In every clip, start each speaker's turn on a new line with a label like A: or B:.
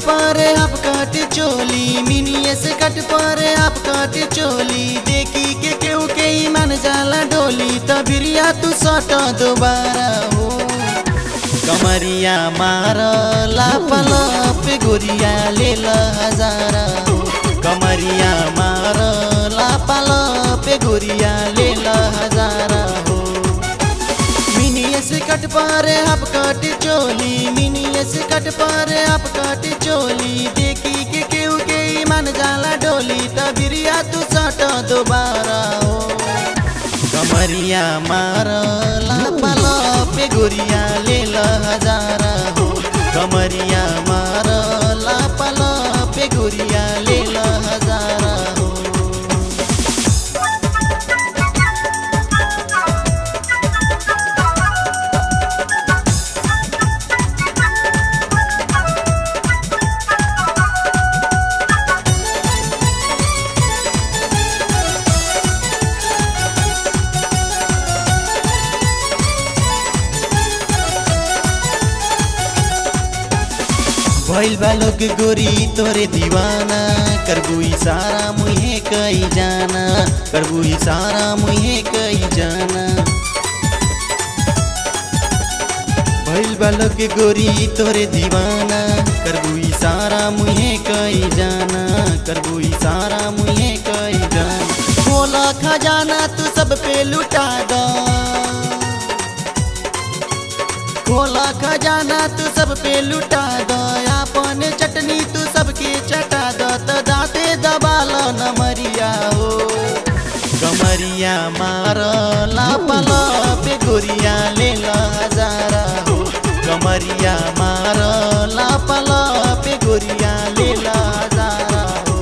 A: पर आप कट चोली मिनिए से कट पर आप कट चोली देखी के केहू के ही मन जाला डोली तबिरिया तू सट दोबारा हो कमरिया मार लापल पे गोरिया ले हजारा हो कमरिया मार लापल पे गोरिया ले हजारा हो मिनिए से कट पर आप कट चोली मिनिए से कट पर आप कट चोली देखी के केहू के ही मन जाला डोली तबिरिया तू सट दोबारा हो कमरिया मार लापल पे गोरिया ले हजारा हो कमरिया मार लापल पे गोरिया ले हजारा हो भइल बालो के गोरी तोरे दीवाना करबू इशारा मुहे कई जाना करबू इशारा मुहे कई जाना भइल बालो के गोरी तोरे दीवाना करबू इशारा मुहे कई जाना करबू इशारा मुहे कई जाना बोला खजाना तू सब पे लुटा दो खोला खजाना तू सब पे लुटा दो अपन चटनी तू सबके चटा दो तो दाते दबाल नमरिया हो कमरिया मार लापल पे गोरिया ले हजारा हो कमरिया मार लापल पे गोरिया ले हजारा हो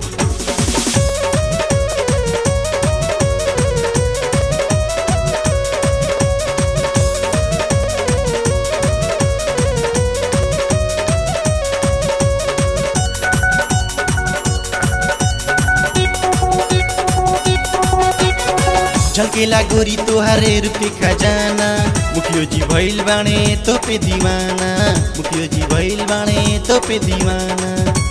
A: झलकेला गोरी तोहारे रूपे खजाना मुखियो जी भइल बाणे तो पे दीवाना मुखियो जी भइल बाणे तो पे दीवाना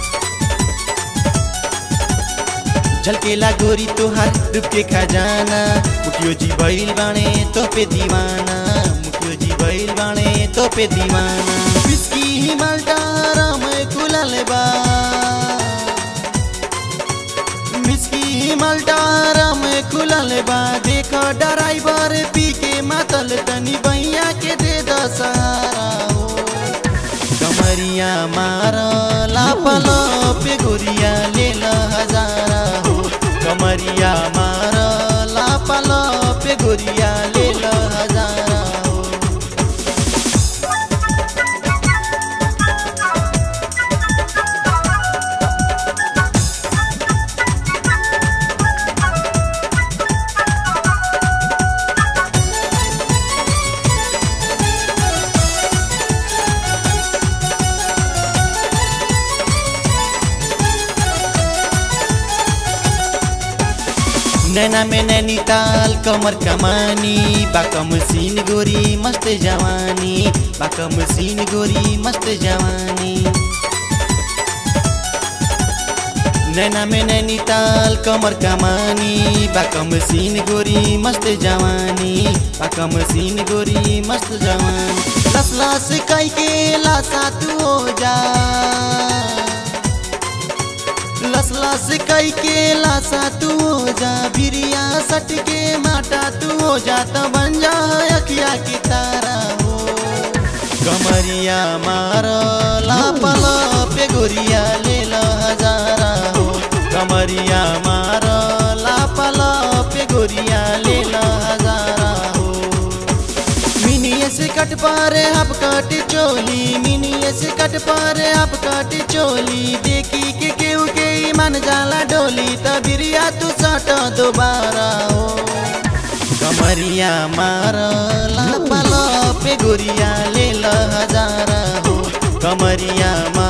A: झलकेला गोरी तोहार रूप के खजाना मुखियो जी भइल बाणे तो पे दीवाना मुखियो जी भइल बाणे तो पे दीवाना बिस्की हिमाल डारा में खुलल बा मिस्की हिमाल डारा में खुलल बा देखो ड्राइवर पी के मातल तनी बैया के दे द सहारा हो कमरिया मार लापल पे गोरिया ले हजारा हो कमरिया मार लापल पे गोरिया ले हजारा हो नैना में नैनीताल कमर कमानी बाकम सीन गोरी मस्त जवानी बाकम सीन गोरी मस्त जवानी नैना में नैनीताल कमर कमानी बाकम सीन गोरी मस्त जवानी बाकम सीन गोरी मस्त जवानी लस लस कई के लासा तू हो जा लस लस कई के लासा तू हो जा बिरिया सट के माटा तू हो जा तो बन जा अखिया की तारा हो कमरिया मार लापल पे गोरिया ले हजारा हो कमरिया मार लापल पे गोरिया ले हजारा हो मिनिए से कट पारे आप कट चोली मिनिए से कट पारे आप कट चोली देखी के केहू के ही मन जाला डोली तबिरिया तू सट दोबारा हो कमरिया मार लापल पे गोरिया ले हजारा हो कमरिया